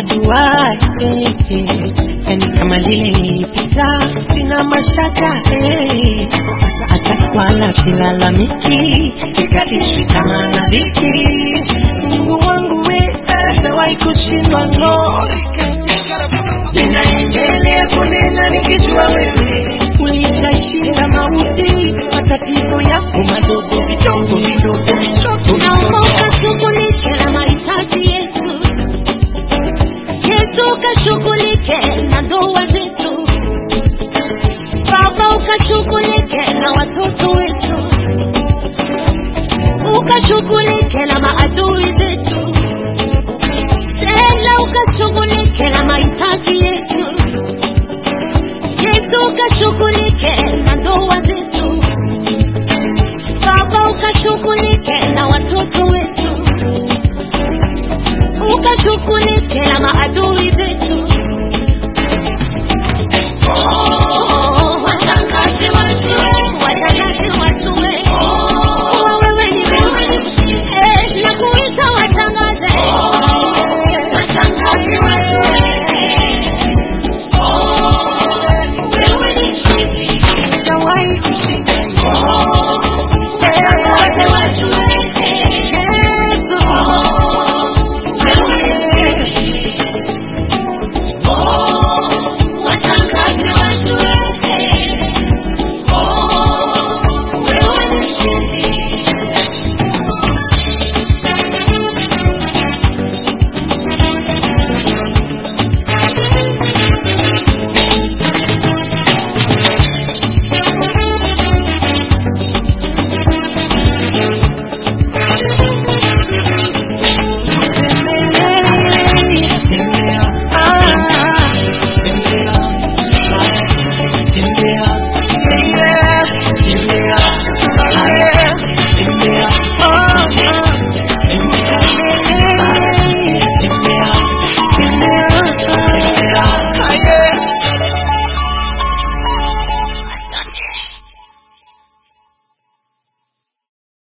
ajuaye eh, yani kama lile nilipita, sina mashaka eh, hata wala silalamiki, sikatishwi tamaa na dhiki. Mungu wangu we, sijawahi kushindwa no, ninaendelea kunena nikijua wewe ulitashinda mauti, matatizo yako madogo vidogo vidogo vidogo Naomba ukashughulike na mahitaji yetu. Yesu ukashughulike na ndoa zetu. Baba ukashughulike na watoto wetu. Ukashughulike na maadui zetu. Tena ukashughulike na mahitaji yetu. Yesu ukashughulike na ndoa zetu. Baba ukashughulike na watoto wetu, ukashughulike na maadui zetu. Oh, washangaze watu wetu, washangaze watu wetu. Kuwa wewe ni wewe, eh, na kuita washangaze. Washangaze watu wetu. Oh, wewe ni mshindi. sijawahi kushinda Washangaze watu wetu. Yesu. Washangaze watu wetu. Oh, wewe ni mshindi. Tembea, ah, tembea, tembea,